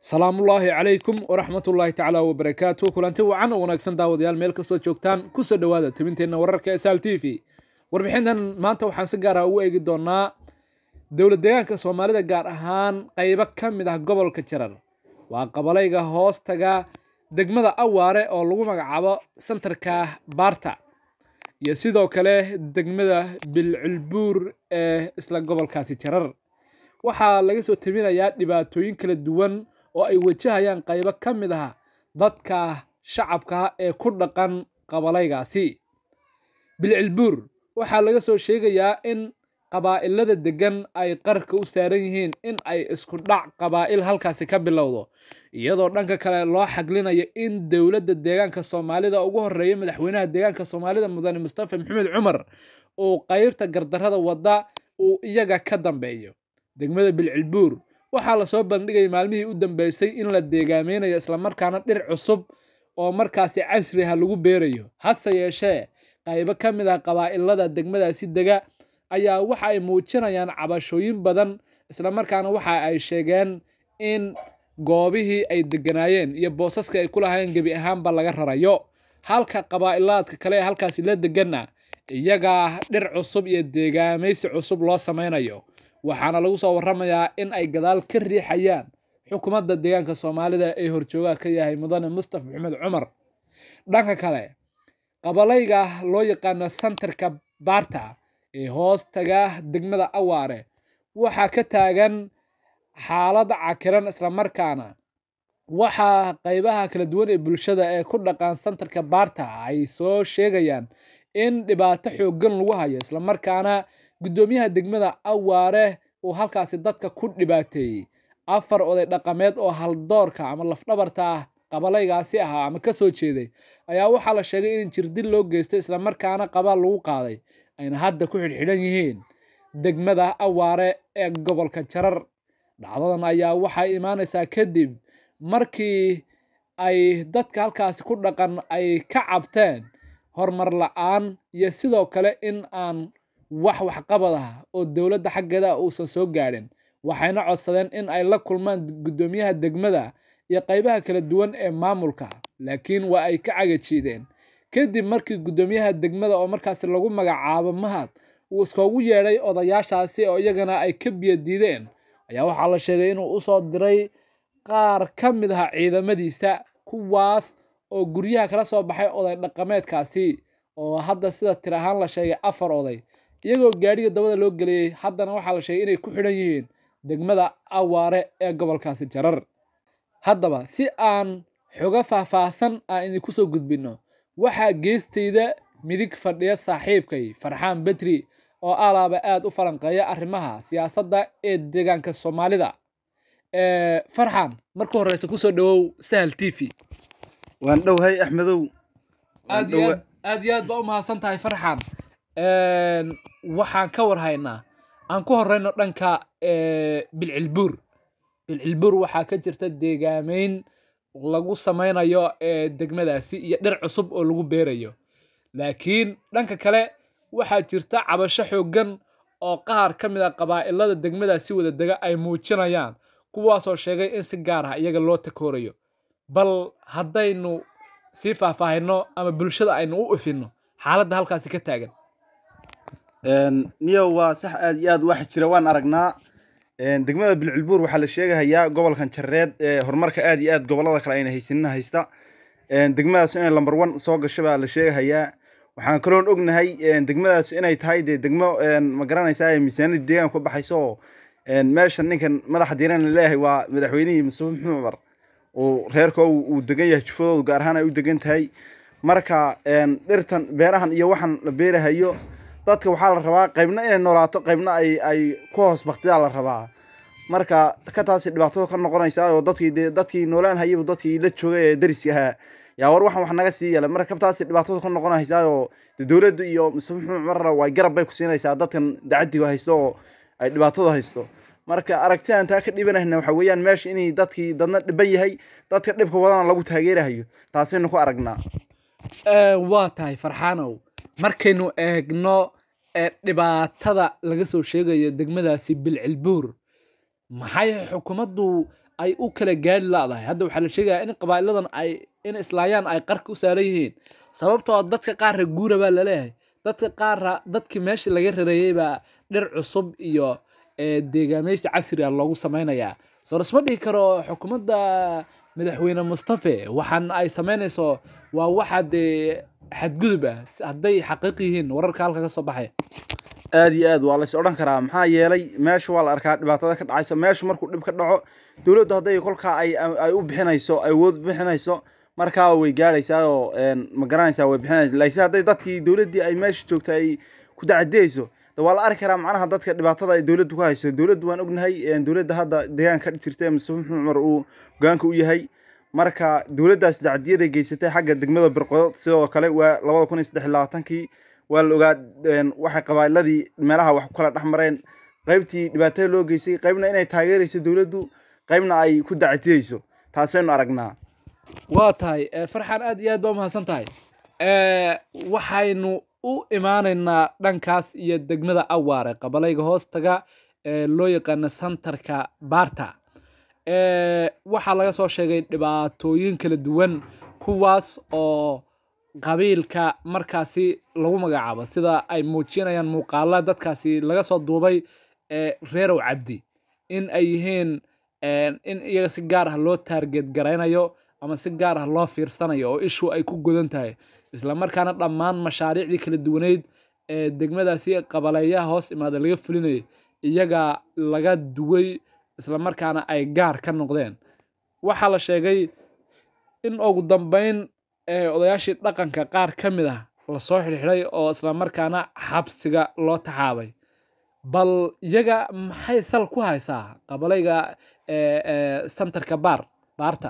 salaamullaahi calaykum waraxmatullaahi tacaala wabarakaatu kulanti wacan oo wanaagsan daawadayaal meel kastoo joogtaan kusoo dhowaada tebinteenna wararka ee sal t v warbixintan maanta waxaan si gaara ugu eegi doonaa dowlad deegaanka soomaalida gaar ahaan qaybo ka mid ah gobolka jarar waa qabalayga hoostaga degmada awaare oo lagu magacaabo santarka baarta iyo sidoo kale degmada bilcilbuur ee isla gobolkaasi jarar waxaa laga soo tebinayaa dhibaatooyin kala duwan oo ay wajahayaan qaybo ka mid ah dadka shacabka ee ku dhaqan qabalaygaasi bilcilbuur waxaa laga soo sheegayaa in qabaa'ilada degan ay qarka u saaran yihiin in ay isku dhac qabaa'il halkaasi ka bilowdo iyadoo dhanka kale loo xaglinayo in dowladda deegaanka soomaalida ugu horeeya madaxweynaha deegaanka soomaalida mudane mustafa maxamed cumar uu qaybta gardarrada wadda uu iyaga ka dambeeyo degmada bilcilbuur waxaa lasoo bandhigay maalmihii u dambeysay in la deegaameynayo islamarkaana dhir cusub oo markaasi casriha lagu beerayo hase yeeshee qaybo ka mid ah qabaa'ilada degmadaasi dega ayaa waxa ay muujinayaan cabashooyin badan islamarkaana waxa ay sheegeen in goobihii ay deganaayeen iyo boosaska ay ku lahaayeen gebi ahaanba laga rarayo halka qabaa'ilaadka kale ee halkaasi la deganna iyagaa dhir cusub iyo deegaamaysi cusub loo sameynayo waxaana lagu soo warramayaa in ay gadaal ka riixayaan xukuumadda deegaanka soomaalida ee horjoogaha ka yahay mudane mustafa maxamed cumar dhanka kale qabalayga loo yaqaano santarka baarta ee hoos taga degmada awaare waxaa ka taagan xaalad cakiran islamarkaana waxaa qaybaha kala duwan ee bulshada ee ku dhaqan santarka baarta ay soo sheegayaan in dhibaato xooggan lagu hayo islamarkaana guddoomiyaha degmada awaare uu halkaasi dadka ku dhibaateeyey afar oday dhaqameed oo haldoorka ama lafdhabarta ah qabalaygaasi ahaa ama kasoo jeeday ayaa waxaa la sheegay in jirdil loo geystay islamarkaana qabaal lagu qaaday ayna hadda ku xidhxidhan yihiin degmada awaare ee gobolka jarar dhacdadan ayaa waxay imaanaysaa kadib markii ay dadka halkaasi ku dhaqan ay ka cabteen horumar la-aan iyo sidoo kale in aan wax waxqabad ah oo dowladda xaggeeda uusan soo gaadhin waxayna codsadeen in ay la kulmaan guddoomiyaha degmada iyo qaybaha kala duwan ee maamulka laakiin waa ay ka cagajiideen kadib markii guddoomiyaha degmada oo markaasi lagu magacaabo mahad uu iskoogu yeedhay odayaashaasi oo iyagana ay ka biyo diideen ayaa waxaa la sheegay inuu usoo diray qaar ka mid ah ciidamadiisa kuwaas oo guryaha kala soo baxay oday dhaqameedkaasi oo hadda sida tir ahaan la sheegay afar oday iyagoo gaadhiga dabada loo geliyey haddana waxaa la sheegay inay ku xidhan yihiin degmada awaare ee gobolkaasi jarar haddaba si aan xogo faahfaahsan aan idinku soo gudbinno waxaa geestayda midig fadhiya saaxiibkay farxaan bedri oo alaaba aada u falanqeeya arrimaha siyaasadda ee deegaanka soomaalida farxaan marka horeysa kusoo dhawow sahal t v waan dhowhay axmedow aad iyo aad aad iyo aad baa u mahadsan tahay farxaan waxaan ka warhaynaa aan ku horeyno dhanka bilcilbuur bilcilbuur waxaa ka jirta deegaameyn lagu sameynayo degmadaasi iyo dhir cusub oo lagu beerayo laakiin dhanka kale waxaa jirta cabasho xooggan oo qaar ka mid a qabaa'ilada degmadaasi wada dega ay muujinayaan kuwaasoo sheegay in si gaar ah iyaga loo takoorayo bal haddaynu sii faahfaahino ama bulshada aynu u ifinno xaaladda halkaasi ka taagan niyow waa sax aad iyo aad waxa jira waan aragnaa degmada bilcilbuur waxaa la sheegahayaa gobolkan jareed ee horumarka aad iyo aad gobolada kale ayna haysanina haysta degmadaas inay lamber one soo gasho baa la sheegahayaa waxaan kaloon ognahay degmadaas inay tahay dee degmo ma garanaysaa miisaaniyada deegaanka ku baxayso oo meesha ninkan madaxa diiran laleeyahay waa madaxweynihii mustafa maxamed cumar uu reerka uu degan yahay jufadoodu gaar ahaan ay u degan tahay marka dhirtan beerahan iyo waxaan la beerahayo dadka waxaa la rabaa qaybna inay noolaato qaybna ay ay ku hoos baktidaa la rabaa marka ka taasi dhibaatada ka noqonaysaa oo dadkii dee dadkii noolaan hayaba dadkii la joogay ee dariska ahaa yaa war waxan wax naga sii yeela marka kabtaasi dhibaatada ka noqonaysaa oo dowladda iyo mustafa maxamed cumarna way garab bay ku siinaysaa dadkan dacadiga haysto oo ay dhibaatada haysto marka aragtidan taa ka dhibanayna waxa weeyaan meesha inay dadkii dadna dhiban yahay dadka dhibka wadana lagu taageerahayo taasaynu ku aragnaa waa tahay farxaanow markaynu eegno dhibaatada laga soo sheegayo degmadaasi bilcilbuur maxay xukuumaddu ay u kala gaari la'dahay hadda waxaa la sheegayaa in qabaa'iladan ay in islaayaan ay qarka u saaran yihiin sababtoo ah dadka qaarra guura baa laleeyahay dadka qaarra dadkii meesha laga rareeyey baa dhir cusub iyo ee, deegaameysi casri ah loogu sameynayaa soo lasma dhihi karo xukuumadda madaxweyne mustafe waxaan ay sameynayso waa waxa dee xadgudub ah hadday xaqiiq yihiin wararka halka ka soo baxaya aad iyo aad waa lays odhan karaa maxaa yeelay meesha waa la arkaa dhibaatada ka dhacaysa meeshu markuu dhib ka dhaco dowladdu hadday kolkaa ay ay u bixinayso ay awood u bixinayso markaa way gaadhaysaa oo een, ma garanaysaa way bixinaysa laakiin hadday dadkii dowladdii ay meesha joogta ay ku dacadiyeyso de waa la arki karaa macnaha dadka dhibaatada ay dowladdu ku hayso dowladdu waan ognahay een, dowladda hadda deegaanka ka jirta ee mustafa maxamed cumar uu hogaanka u yahay marka dowladdaas dacadiyaday geysatay xagga degmada birqodod sidoo kale waa labada kun iyo saddex iyo labaatankii waa la ogaa een, waxay qabaa'iladii meelaha wax ku kala dhex mareen qaybtii dhibaatada loo geystay qaybna inay taageerayso dowladdu qaybna ay ku dacatiyeyso taasaynu aragnaa waa tahay eh, farxan aad iyo aad baa umahadsan tahay Eh, waxaynu u imaanaynaa dhankaas iyo degmada awaare qabalayga hoostaga ee loo yaqaano santarka baarta Eh, waxaa laga soo sheegay dhibaatooyin kala duwan kuwaas oo qabiilka markaasi lagu magacaabo sida ay muujinayaan muuqaala dadkaasi laga soo duubay ee reerow cabdi in ay yihiin een, in iyaga si gaar ah loo taarget garaynayo ama si gaar ah loo fiirsanayo oo ishu ay ku godan tahay isla markaana dhammaan mashaariicdii kala duwaneyd ee degmadaasi qabaleeyaha hoos imaada laga fulinayay iyaga laga duway isla markaana ay gaar ka noqdeen waxaa la sheegay in ugu dambeyn ee odayaashii dhaqanka qaar ka mid ah lasoo xidhxidhay oo isla markaana xabsiga loo taxaabay bal iyaga maxay sal ku haysaa qabalayga ee ee santarka baar baarta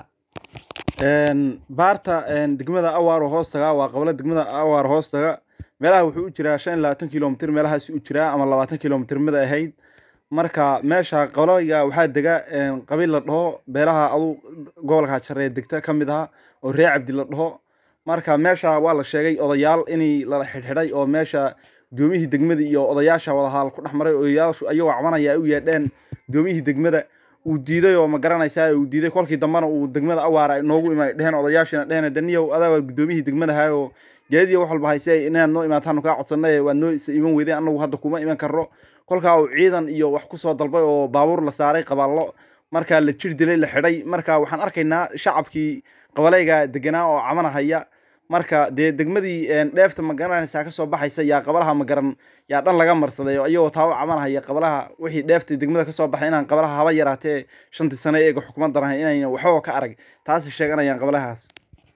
Een, baarta een, degmada awaaro hoostaga waa qabalo degmada awaaro hoostaga meelaha wuxuu u jiraa shan iyo labaatan kilomitr meelahaasi u jiraa ama labaatan kilomitr mid ay ahayd marka meesha qabalayga waxaa dega een, qabiil la dhaho beelaha adu gobolka jaree degta ka mid aha oo reer cabdi la dhaho marka meesha waa la sheegay odayaal inay la xidhxidhay oo meesha gudoomiyihii degmada iyo odayaasha wadahaal ku dhex maray odayaashu ayagoo cabanaya ay u yeedheen gudoomiyihii degmada uu diiday oo ma garanaysaa uu diiday kolkii dambena uu degmada awaara noogu ima dheheen odayaashina dheheen daniyow adaa waa gudoomiyihii degmadaha oo geediyo wax walba hayse inaad noo imaataan kaa codsanay waad noo is iman weydeen anagu hadda kuma iman karro kolkaa uu ciidan iyo wax kusoo dalbay oo baabuur la saaray qabaallo markaa la jir dilay la xidhay marka waxaan arkaynaa shacabkii qabalayga deganaa oo cabanahaya marka dee degmadii een, dheefta ma garanaysaa kasoo baxaysa yaa qabalaha ma garan yaa dhan laga marsaday oo iyagoo taa u cabanahaya qabalaha wixii dheefta degmada kasoo baxay inaan qabalaha haba yaraatee shantii sano eega xukuumadda lahayn inayna waxbaba ka arag taasi sheeganayaan qabalahaas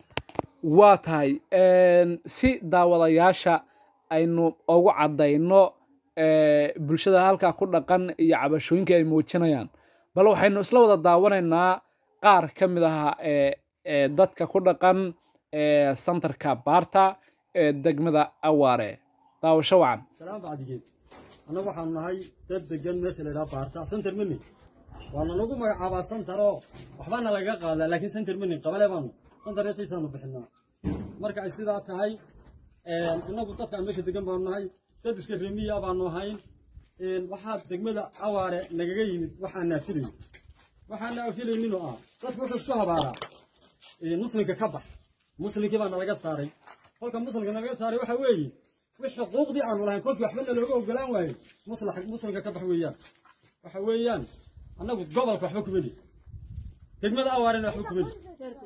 waa tahay een, si daawadayaasha aynu ugu caddayno ee, bulshada halkaa ku dhaqan iyo cabashooyinka ay muujinayaan bal waxaynu isla wada daawanaynaa qaar ka mid ah ee ee dadka ku dhaqan ee santarka baarta ee degmada awaare daawasho wacan salaam bacdigeed annagu waxaanu nahay dad degan meesha la yidhaha baarta santar mini waana nagu magacaabaa santar oo waxbaana lagaga qaadaa laakiin santar mini qabale baanu santar riixiisaanu bixinaa marka ay sidaa tahay innagu dadkaan meesha degan baanu nahay dad iska remiya baanu ahayn waxaa degmada awaare nagaga yimid waxaan naafilayn waxaan naafilayninoo ah dadku wuxuu isku habaaraa muslimka ka bax muslimkii baa nalaga saaray kolka muslimka nalaga saaray waxa weeye wixii xuquuqdii aanu lahayn kolkii waxba nalooga ogolaan waaye muslax muslimka ka bax weeyaan waxa weeyaan annagu gobolka waxba kuma lihi degmada awaarena waxba kuma lihi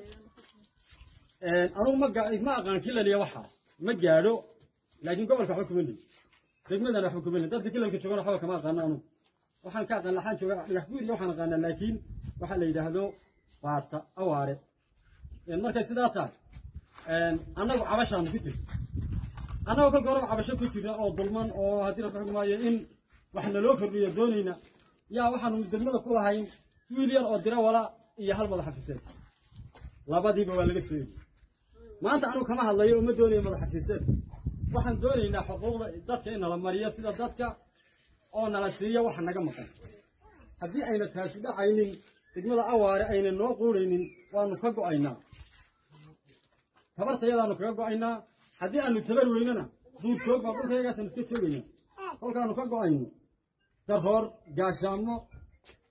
anugu ma ga- ma aqaan kilaliya waxaas ma gaadho laakiin gobolka waxba kuma lihi degmadana waxba kuma lihi dadka kilalka joogana waxba kama aqaano anugu waxaan ka aqaan laxaan jooga dhagax buur iyo waxaan aqaanaa laakiin waxaa la yidhaahdo baarta awaare markay sidaa tahay annagu cabashaanu ku jirta annagoo kolka horeba cabasho ku jirna oo dulman oo haddii la xukmi maayo in wax naloo kordhiyo doonayna yaa waxaanu degmada ku lahayn wiil yar oo dira wala iyo hal madax xafiiseed labadiiba waa laga soo yegi maanta anugu kama hadlayo oo ma doonayo madax xafiiseed waxaan doonaynaa xuquuqda dadka in nala mariyo sida dadka oo nala siiyo waxa naga maqan haddii ayna taasi dhacaynin degmada awaare ayna noo quuraynin waanu ka go'aynaa tabartayadaanu kaga go'aynaa haddii aanu tabar weynana duurjoog baa dhulkayagaasaan iska joogaynaa kolkaanu ka go'ayno daroor gaashaamo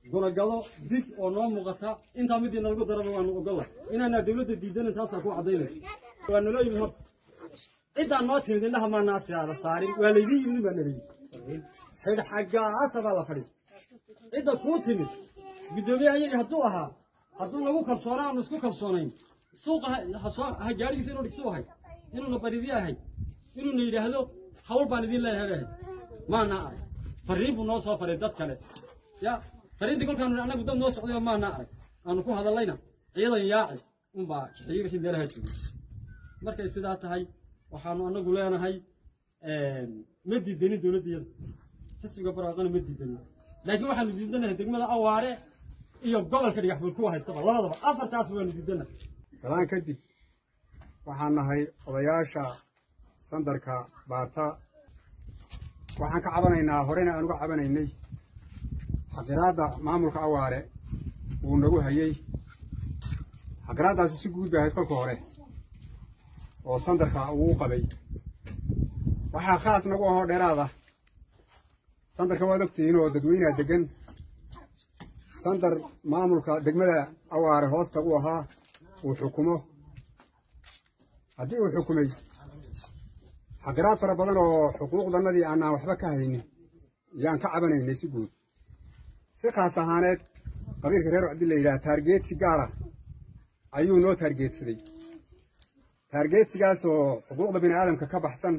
gunagado dig oo noo muuqata intaa midii nalagu daraba waanu ogolla inaanaa dowladda diidanan taasaa ku caddaynaysa waa naloo yimid horta ciddaa noo timid indhaha maanaa siyaada saarin waa laydin yimid baa nalayidhi xidh xaggaasa baa la fadhiista cidda kuu timid guddoomiyaha iyagii hadduu ahaa hadduu nagu kalsoonaa aanu isku kalsoonayn suuqa ha gaadhigiisa inuu dhigtuu ahay inuuna baridyo ahay inuuna yidhaahdo hawl baan idin leeyahay bay ahayd maana arag fariin buu noo soo faray dad kale ya fariintii kolkaanu annagu dad noo socday maana arag aanu ku hadallayna ciidan yaaci unbaa kixiyey wixii meelaha joogay markay sidaa tahay waxaanu annagu leenahay ma diidanin dowladdiyada xisbiga barwaaqana ma diidanin laakiin waxaanu diidanahay degmada awaare iyo gobolka dhigaxbuur kuwa haystaba labadaba afartaasba waanu diidana salaan kadib waxaan nahay odayaasha sandarka baarta waxaan ka cabanaynaa horena aan uga cabanaynay xaqiraadda maamulka awaare wuu nagu hayey xaqiraaddaasi si guud bay ahayd kolka hore oo sandarka uu u qabay waxaa khaas nagu ahoo dheeraada sandarka waad ogtihiin oo dadweynaha deggan sandar maamulka degmada awaare hoosta u ahaa uu xukumo haddii uu xukumay xaqiraad fara badan oo xuquuqdannadii aanaan waxba ka haynin yaan ka cabanaynay si guud si khaas ahaaneed qabiilka reer cabdi la yidhaha taargeedsi gaara ayuu noo taargeedsaday taargeedsigaas oo xuquuqda bini aadamka ka baxsan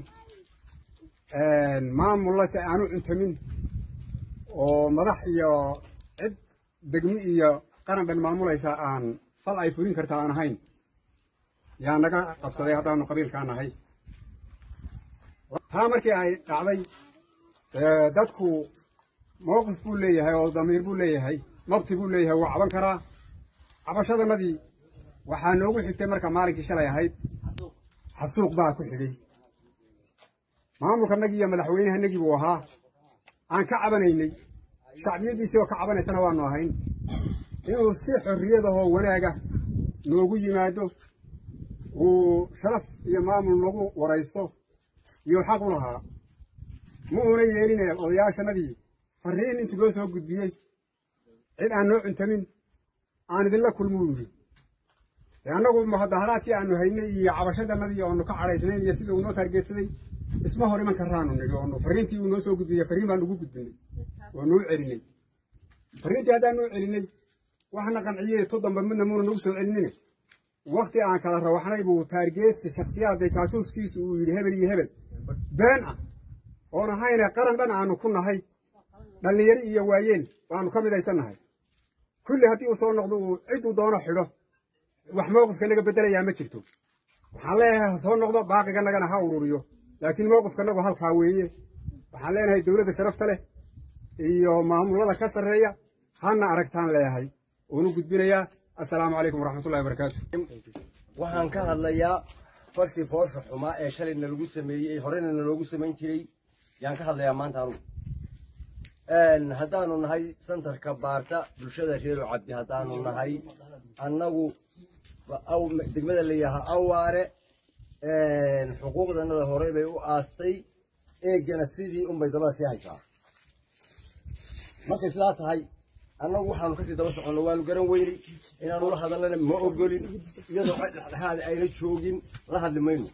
maamulla si aanu cuntamin oo madax iyo cid degmi iyo qaran dhan maamulaysa aan fal ay fulin karta aan ahayn yaa naga qabsaday haddaanu qabiilkaa nahay taa markii ay dhacday dadku mowqif buu leeyahay oo damiir buu leeyahay mabti buu leeyahay wuu caban karaa cabashadannadii waxaa noogu xigtay marka maalinkii shalay ahayd xasuuq baa ku xigay maamulkanagii iyo madaxweynahanagii buu ahaa aan ka cabanaynay shacbiyaddiisii oo ka cabanaysana waanu ahayn inuu si xorriyadahoo wanaaga noogu yimaado uu sharaf iyo maamul nagu waraysto iyo xaq u lahaa ma uuna yeeline odayaashanadii farriin intuu loo soo gudbiyey cid aan noo cuntamin aan idinla kulmuu yidhi dee annagu mudaharaadkii aanu haynay iyo cabashadannadii oonu ka cadhaysnayn iyo sidii uu noo taargeedsaday isma hor iman karaanu nidhi oonu farriintii uu noo soo gudbiyey farriin baan ugu gudbinay oo nuu celinay farriintii haddaan nuu celinay waxna qanciyey tu damba midna muuna nagu soo celinine wakti aan kala rawaxnay buu taargeedsi shakhsiyaadee jaajuuskiisu uu yidhi hebel iyo hebel been ah oon ahayne qaran dhan aanu ku nahay dhallinyaro iyo waayeel waanu ka midaysan nahay kulli haddii uu soo noqdo uu cidduu doono xidho wax mowqifka naga beddelayaa ma jirto waxaan leeyahay ha soo noqdo baaqiganagana ha ururiyo laakiin mowqifkanagu halkaa weeye waxaan leenahay dowladda sharafta leh iyo maamullada ka sarreeya hana aragtaan leeyahay uunu gudbinayaa assalaamu calaykum waraxmatullahi wabarakaatu waxaan ka hadlayaa farkii foosha xumaa ee shalayna lagu sameeyey horena naloogu samayn jiray yaan ka hadlayaa maanta anugu haddaanu nahay santarka baarta bulshada reero cabdi haddaanu nahay annagu degmada la yidhaahaa awaare xuquuqdanada horey bay u aastay eegana sidii unbay dabada sii haysaa markay sidaa tahay annagu waxaanu kasii daba soconno waanu garan weynay inaanu la hadallana ma ogolin iyadoo cid dhexdhexaada ayna joogin la hadli mayno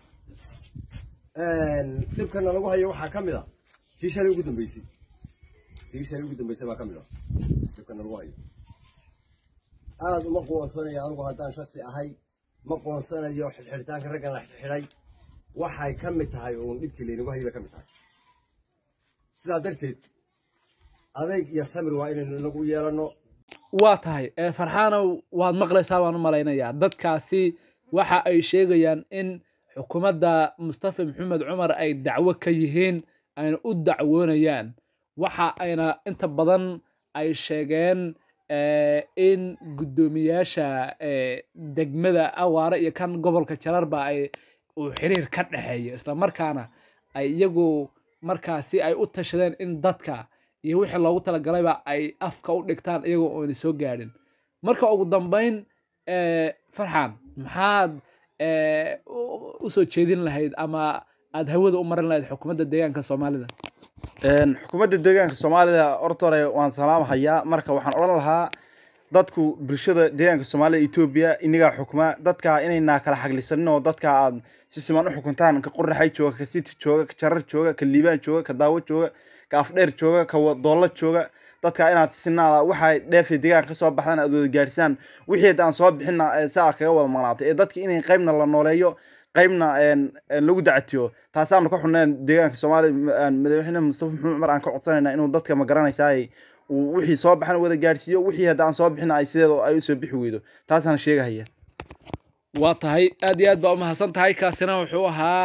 dhibkana lagu hayo waxaa ka mid a tii shalay ugu dambeysay tii shalay ugu dambeysay baa ka mid a dhibkana lagu hayo aada uma qoonsanayo anigu haddaan shaksi ahay ma qoonsanayo xidhxidhitaanka raggan la xidhxidhay waxay ka mid tahay uun dhibkii laynagu hayay bay ka mid tahay sidaa darteed adayg iyo samir waa inaynu inagu yeelanno waa tahay farxaanow waad maqlaysaa baan u malaynayaa dadkaasi waxa ay sheegayaan in xukuumadda mustafa maxamed cumar ay dacwo ka yihiin ayna u dacwoonayaan waxa ayna inta badan ay sheegeen in guddoomiyaasha degmada awaare iyo kan gobolka jararba ay uu xiriir ka dhexeeyo islamarkaana ay iyagu markaasi ay u tashadeen in dadka iyo wixii loogu talagalayba ay afka u dhigtaan iyagoo oona soo gaadhin marka ugu dambeyn farxan maxaad usoo jeedin lahayd ama aada hawada u marin lahayd xukuumadda deegaanka soomaalida Een, xukuumadda deegaanka soomaalida horta hore waan salaamahayaa marka waxaan odhan lahaa dadku bulshada deegaanka soomaalida etoobiya inagaa xukuma dadka inaynaa kala xaglisanin oo dadka aad si siman u xukuntaan ka qoraxay jooga ka siti jooga ka jarar jooga ka liibaan jooga ka daawo jooga ka afdheer jooga ka wa- doollo jooga dadka inaad si sinaada waxay dheefay deegaanka kasoo baxdaan aad wada gaadhisaan wixii haddaan soo bixina ee saa kaga wada maqnaato ee dadka inay qaybna la nooleeyo qaybna een, een lagu dacatiyo taasaanu ka xunneen deegaanka soomaaliya een, madaxweyne mustafa maxamed cumar aan ka codsanayna inuu dadka ma garanaysaay uu wixii soo baxana wada gaadhsiiyo wixii haddaan soo bixina ay sideeda ay usoo bixi weydo taasaan sheegahaya waa tahay aad iyo aad baa umahadsan tahay kaasina wuxuu ahaa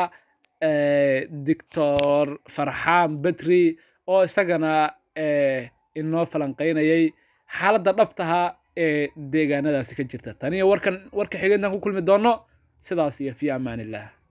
doctor farxaan betri oo isagana eh, inoo falanqeynayay xaaladda dhabtaha ee deegaanadaasi ka jirta taniyo warkan warka xigeentan ku kulmi doono sidaas iyo fi amaan illah